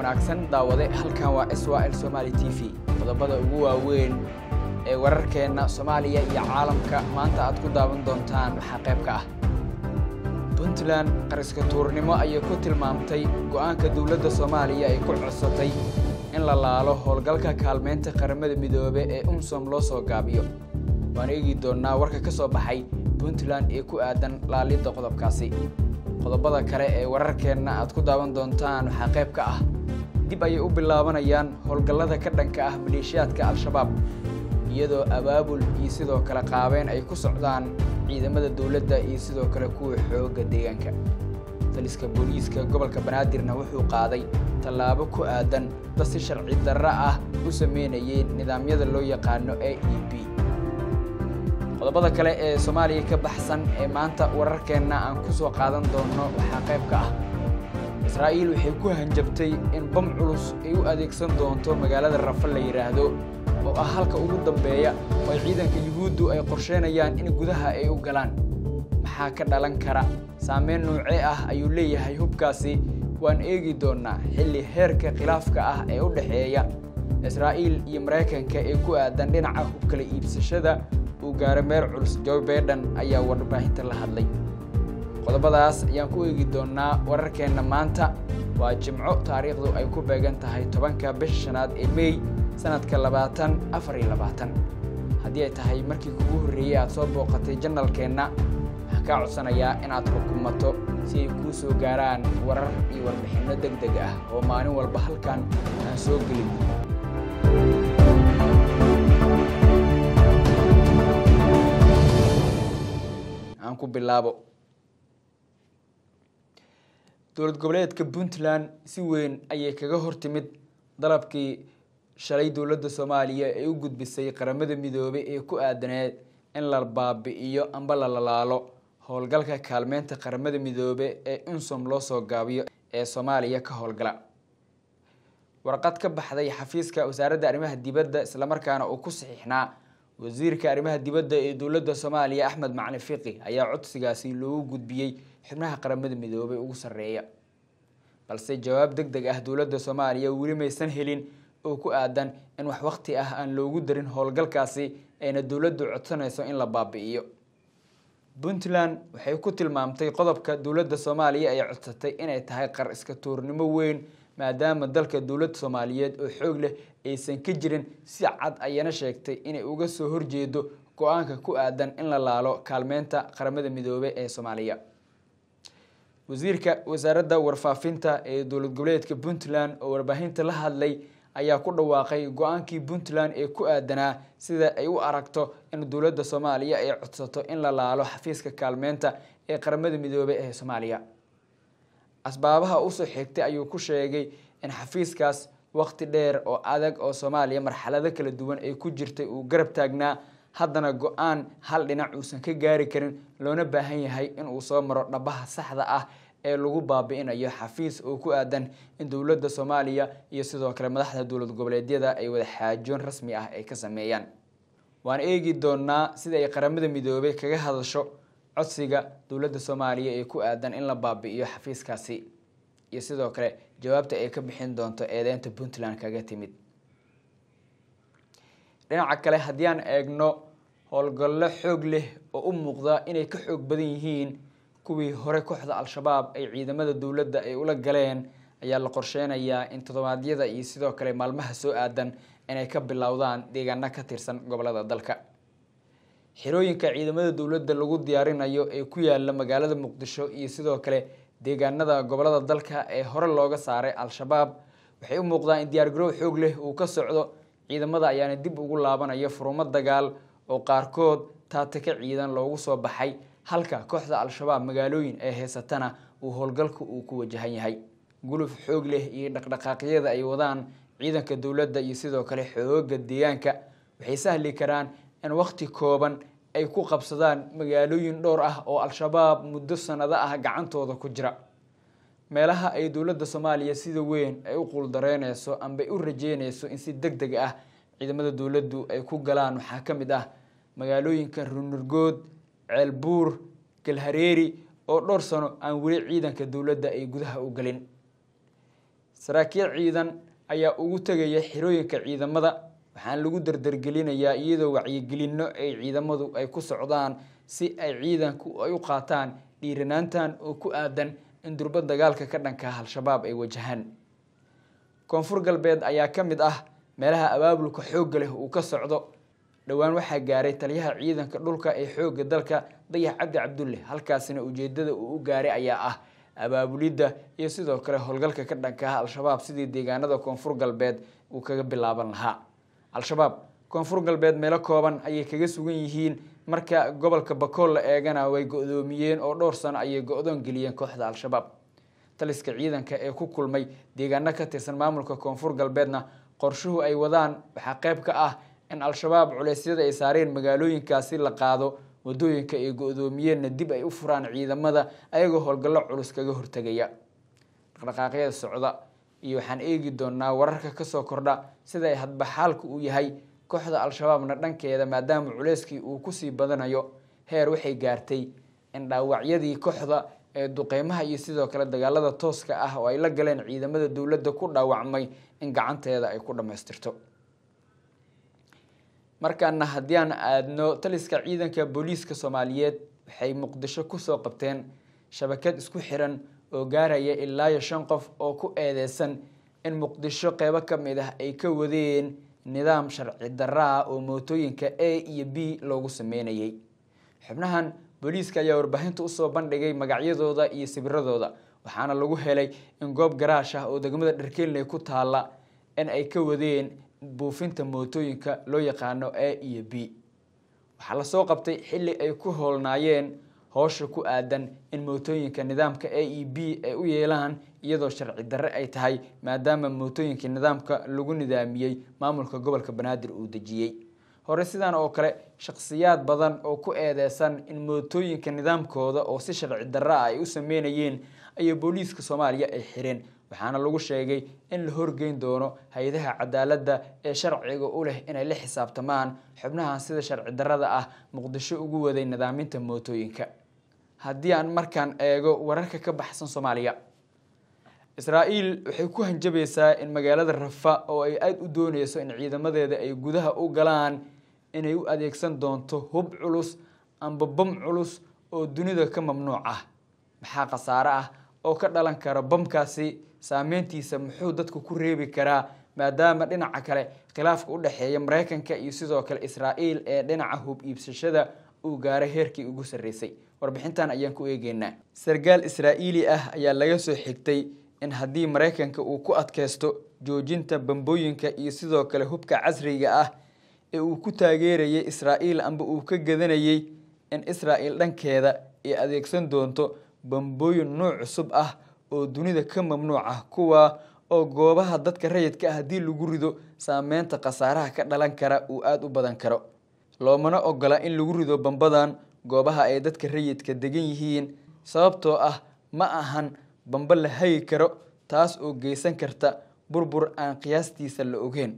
wanaagsan daawade halkan waa s l somaali t v qodobada ugu waaweyn ee wararkeenna soomaaliya iyo caalamka maanta aad ku daawan doontaan waxaa qayb ka ah puntland qariska tuurnimo ayay ku tilmaamtay go'aanka dowladda soomaaliya ay ku codsatay in la laalo howlgalka kaalmeynta qaramada midoobe ee umsom loo soo gaabiyo waan eegi doonnaa warka ka soo baxay puntland ee ku aadan laalidda qodobkaasi qodobada kale ee wararkeenna aad ku daawan doontaan waxaa qayb ka ah dib ayay u bilaabanayaan howlgallada ka dhanka ah maleeshiyaadka al-shabaab iyadoo abaabul iyo sidoo kale qaabeyn ay ku socdaan ciidamada dowladda iyo sidoo kale kuwa xoogga deegaanka taliska booliiska gobolka banaadirna wuxuu qaaday tallaabo ku aadan dad si sharci darro ah u sameynayay nidaamyada loo yaqaano a e b qodobada kale ee soomaaliya ka baxsan ee maanta wararkeenna aan ku soo qaadan doonno waxaa qayb ka ah israa'iil waxay ku hanjabtay in bam culus ay u adeegsan doonto magaalada rafa la yidhaahdo oo ah halka ugu dambeeya oo ay ciidanka yuhuuddu ay qorsheynayaan in gudaha ay u galaan maxaa ka dhalan kara saameyn noocee ah ayuu leeyahay hubkaasi waan eegi doonnaa xilli heerka khilaafka ah ee u dhexeeya israa'iil iyo maraykanka ee ku aadan dhinaca hubkala iibsashada uu gaaro meer culus joe baiden ayaa warbaahinta la hadlay qodobadaas ayaan ku eegi doonnaa wararkeenna maanta waa jimco taariikhdu ay ku beegan tahay tobanka bisha shanaad ee mey sanadka labaatan afar iyo labaatan haddii ay tahay markii kugu horreeyey aad soo booqatay janalkeenna waxaan kaa codsanayaa inaad xukumato si ay kuu soo gaaraan warar iyo warbixinno deg deg ah oo maalin walba halkan aan soo gelin aan ku bilaabo dowlad goboleedka puntland si weyn ayay kaga hortimid dalabkii shalay dowladda soomaaliya ee u gudbisay qaramada midoobey ee ku aadaneed in la baabi'iyo amba la lalaalo howlgalka kaalmeynta qaramada midoobe ee unsom loo soo gaabiyo ee soomaaliya ka howlgala warqad ka baxday xafiiska wasaaradda arrimaha dibadda islamarkaana uu ku saxiixnaa wasiirka arrimaha dibadda ee dowladda soomaaliya axmed macali fiqi ayaa codsigaasi loogu gudbiyey xubnaha qaramada midoobey ugu sarreeya balse jawaab deg deg ah dowladda soomaaliya weli maysan helin oo ku aadan in wax waqti ah aan loogu darin howlgalkaasi ayna dowladdu codsanayso in la baabi'iyo puntland waxay ku tilmaamtay qodobka dowladda soomaaliya ay codsatay inay tahay qar iska tuurnimo weyn maadaama dalka dowladda soomaaliyeed oo xoog leh aysan ka jirin si cad ayana sheegtay inay uga soo horjeedo go-aanka ku aadan in la laalo kaalmeynta qaramada midoobey ee soomaaliya wasiirka wasaaradda warfaafinta ee dowlad goboleedka puntland oo warbaahinta la hadlay ayaa ku dhawaaqay go-aankii puntland ee ku aadanaa sida ay u aragto in dowladda soomaaliya ay codsato in la laalo xafiiska kaalmeynta ee qaramada midoobey ee soomaaliya asbaabaha usoo xigtay ayuu ku sheegay in xafiiskaas waqti dheer oo adag oo soomaaliya marxalado kala duwan ay ku jirtay uu garab taagnaa haddana go-aan hal dhinac uusan ka gaari karin loona baahan yahay in uu soo maro dhabaha saxda ah ee lagu baabi'inayo xafiis oo ku aadan in dowladda soomaaliya iyo sidoo kale madaxda dowlad goboleedyada ay wada xaajoon rasmi ah ay ka sameeyaan waan eegi doonaa sida ay qaramada midoobey kaga hadasho codsiga dowladda soomaaliya ee ku aadan in la baabi'iyo xafiiskaasi iyo sidoo kale jawaabta ay ka bixin doonto eedeynta puntland kaga timid dhinaca kale haddii aan eegno howlgallo xoog leh oo u muuqda inay ka xoog badan yihiin kuwii hore kooxda al-shabaab ay ciidamada dowladda ay ula galeen ayaa la qorsheynayaa in toddobaadyada iyo sidoo kale maalmaha soo aadan inay ka bilowdaan deegaano ka tirsan gobolada dalka xirooyinka ciidamada dowladda lagu diyaarinayo ee ku yaala magaalada muqdisho iyo sidoo kale deegaanada gobolada dalka ee hore looga saaray al-shabaab waxay u muuqdaan in diyaargarow xoog leh uu ka socdo ciidamada ayaana dib ugu laabanaya furumo dagaal oo qaarkood taataka ciidan loogu soo baxay halka kooxda al-shabaab magaalooyin ee heysatana uu howlgalka uu ku wajahan yahay guluf xoog leh iyo dhaqdhaqaaqyada ay wadaan ciidanka dowladda iyo sidoo kale xooga deegaanka waxay sahli karaan in waqti kooban ay ku qabsadaan magaalooyin dhowr ah oo al-shabaab muddo sanado ah gacantooda ku jira meelaha ay dowladda soomaaliya sida weyn ay u quuldareyneyso amba u rajeyneyso in si deg deg ah ciidamada dowladdu ay ku galaan waxaa ka mid ah magaalooyinka runurgood ceelbuur galhareeri oo dhowr sano aan weli ciidanka dowladda ay gudaha u gelin saraakiil ciidan ayaa ugu tegaya xirooyinka ciidamada waxaana lagu dardargelinayaa iyadoo wacyigelinno ay ciidamadu ay ku socdaan si ay ciidanku ay u qaataan dhiiranaantan oo ku aadan in durba dagaalka ka dhanka al-shabaab ay wajahaan koonfur galbeed ayaa ka mid ah meelaha abaabulka xoogga leh uu ka socdo dhowaan waxaa gaaray taliyaha ciidanka dhulka ee xoogga dalka dayax cabdi cabdulle halkaasina ujeedada uu u gaaray ayaa ah abaabulidda iyo sidoo kale howlgalka ka dhanka ah al-shabaab sidii deegaanada koonfur galbeed uu kaga bilaaban lahaa al-shabaab koonfur galbeed meelo kooban ayay kaga sugan yihiin marka gobolka bakool la eegana way go-doomiyeen oo dhowr sano ayay go-doon geliyeen kooxda al-shabaab taliska ciidanka ee ku kulmay deegaano ka tirsan maamulka koonfur galbeedna qorshuhu ay wadaan waxaa qayb ka ah in al-shabaab culeysyada ay saareen magaalooyinkaasi la qaado wadooyinka ay go-doomiyeenna dib ay u furaan ciidamada ayagoo howlgallo culus kaga hortegaya dhaqdhaqaaqyada socda iyo waxaan eegi doonaa wararka kasoo kordha sida ay hadba xaalku uu yahay kooxda al-shabaabna dhankeeda maadaama culeyskii uu kusii badanayo heer waxay gaartay in dhaawacyadii kooxda ee duqeymaha iyo sidoo kale dagaalada tooska ah oo ay la galeen ciidamada dowladda ku dhaawacmay in gacanteeda ay ku dhammaystirto markaana haddii aan aadno taliska ciidanka booliiska soomaaliyeed waxay muqdisho kusoo qabteen shabakad isku xiran oo gaaraya ilaa iyo shan qof oo ku eedeysan in muqdisho qeybo ka mid ah ay ka wadeen nidaam sharci darra ah oo mootooyinka a iyo b loogu sameynayay xubnahan booliiska ayaa warbaahinta usoo bandhigay magacyadooda iyo sabiradooda waxaana lagu helay in goob garaash ah oo degmada dharkeelney ku taala in ay ka wadeen buufinta mootooyinka loo yaqaano a iyo b waxaa lasoo qabtay xilli ay ku hoolnaayeen howsha ku aadan in mootooyinka nidaamka a e b ay u yeelaan iyadoo sharci darre ay tahay maadaama mootooyinka nidaamka lagu nidaamiyey maamulka gobolka banaadir uu dejiyey hore sidan oo kale shakhsiyaad badan oo ku eedeysan in mootooyinka nidaamkooda oo si sharci darre ah ay u sameynayeen ayay booliiska soomaaliya ay xireen waxaana lagu sheegay in la horgeyn doono hay-adaha cadaaladda ee sharciga u leh inay la xisaabtamaan xubnahan sida sharci darrada ah muqdisho ugu waday nidaaminta mootooyinka haddii aan markaan eego wararka ka baxsan soomaaliya israa-el waxay ku hanjabaysaa in magaalada rafa oo ay aada u dooneyso in ciidamadeeda ay gudaha u galaan inay u adeegsan doonto hub culus amba bam culus oo dunida ka mamnuuc ah maxaa khasaare ah oo ka dhalan kara bamkaasi saameyntiisa muxuu dadku ku reebi karaa maadaama dhinaca kale khilaafka u dhexeeya mareykanka iyo sidoo kale israa-el ee dhinaca hub iibsashada uu gaaray heerkii ugu sarreysay warbixintan ayaan ku eegeynaa sarkaal israa-iili ah ayaa laga soo xigtay in haddii mareykanka uu ku adkeysto joojinta bambooyinka iyo sidoo kale hubka casriga ah ee uu ku taageerayay israa-el amba uu ka gadanayay in israa-el dhankeeda ay adeegsan doonto bambooyin nuuc cusub ah oo dunida ka mamnuuc ah kuwa oo goobaha dadka rayidka ah haddii lagu rido saameynta khasaaraha ka dhalan kara uu aada u badan karo loomana ogola in lagu rido bambadan goobaha ay dadka rayidka degan yihiin sababtoo ah ma ahan bambo la hagi karo taas oo geysan karta burbur aan qiyaastiisa la ogeyn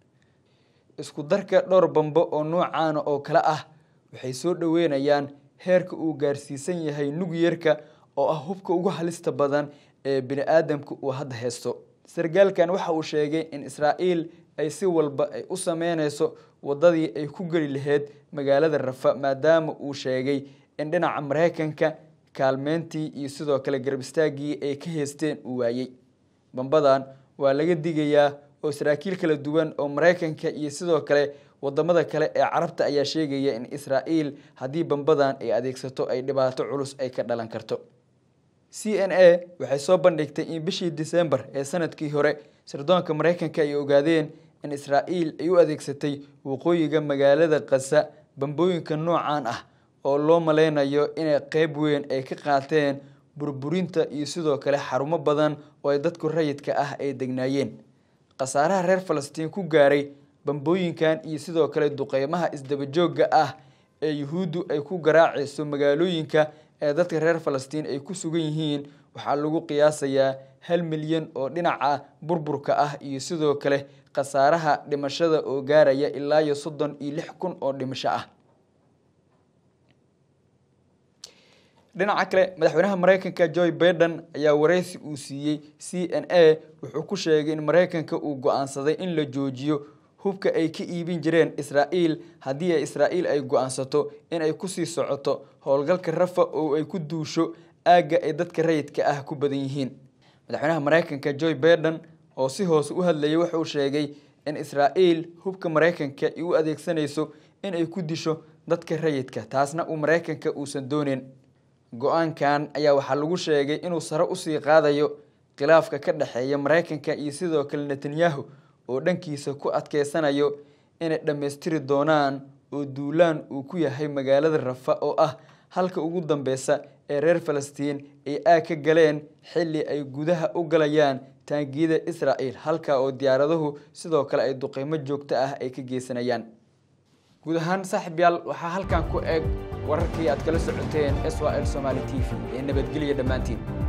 isku darka dhowr bambo oo noocaana oo kale ah waxay soo dhaweynayaan heerka uu gaarsiisan yahay nugyerka oo ah hubka ugu halista badan ee bini aadamka uu hadda haysto sarkaalkan waxa uu sheegay in israa-el ay si walba ay u sameyneyso wadadii ay ku geli lahayd magaalada rafa maadaama uu sheegay in dhinaca mareykanka kaalmeyntii iyo sidoo kale garab istaagii ay ka heysteen uu waayey bambadan waa laga digayaa oo saraakiil kala duwan oo mareykanka iyo sidoo kale wadamada kale ee carabta ayaa sheegaya in israa-el haddii bambadan ay adeegsato ay dhibaato culus ay ka dhalan karto c n a waxay soo bandhigtay in bishii december ee sanadkii hore sirdoonka mareykanka ay ogaadeen in israa-el ay u adeegsatay waqooyiga magaalada kasa bambooyinka noocan ah oo loo maleynayo inay qeyb weyn ay ka qaateen burburinta iyo sidoo kale xarumo badan oo ay dadku rayidka ah ay degnaayeen khasaaraha reer falastiin ku gaaray bambooyinkan iyo sidoo kale duqeymaha isdabajooga ah ee yuhuuddu ay ku garaacayso magaalooyinka ee dadka reer falastiin ay ku sugan yihiin waxaa lagu qiyaasayaa hal milyan oo dhinaca burburka ah iyo sidoo kale khasaaraha dhimashada oo gaaraya ilaa iyo soddon iyo lix kun oo dhimasho ah dhinaca kale madaxweynaha maraykanka joe baiden ayaa wareysi uu siiyey c n a wuxuu ku sheegay in maraykanka uu go-aansaday in la joojiyo hubka ay ka iibin jireen israa'iil haddii ay israa'iil ay go-aansato in ay kusii socoto howlgalka rafa oo ay ku duusho aagga ay dadka rayidka ah ku badan yihiin madaxweynaha maraykanka joe baiden oo si hoose u hadlayay wuxuu sheegay in israa'iil hubka maraykanka ay u adeegsanayso in ay ku disho dadka rayidka taasna uu maraykanka uusan dooneyn go-aankan ayaa waxaa lagu sheegay inuu sare usii qaadayo khilaafka ka dhexeeya maraykanka iyo sidoo kale netanyahu oo dhankiisa ku adkeysanayo inay dhammaystiri doonaan oo duulaan uu ku yahay magaalada rafa oo ah halka ugu dambeysa ee reer falastiin ay aag ka galeen xilli ay gudaha u galayaan taangiyada israa'iil halka oo diyaaraduhu sidoo kale ay duqeymo joogto ah ay ka geysanayaan guud ahaan saaxib yaal waxaa halkan ku eg wararkii aad kala socoteen s l somaali t v ee nabadgelya dhammaantiin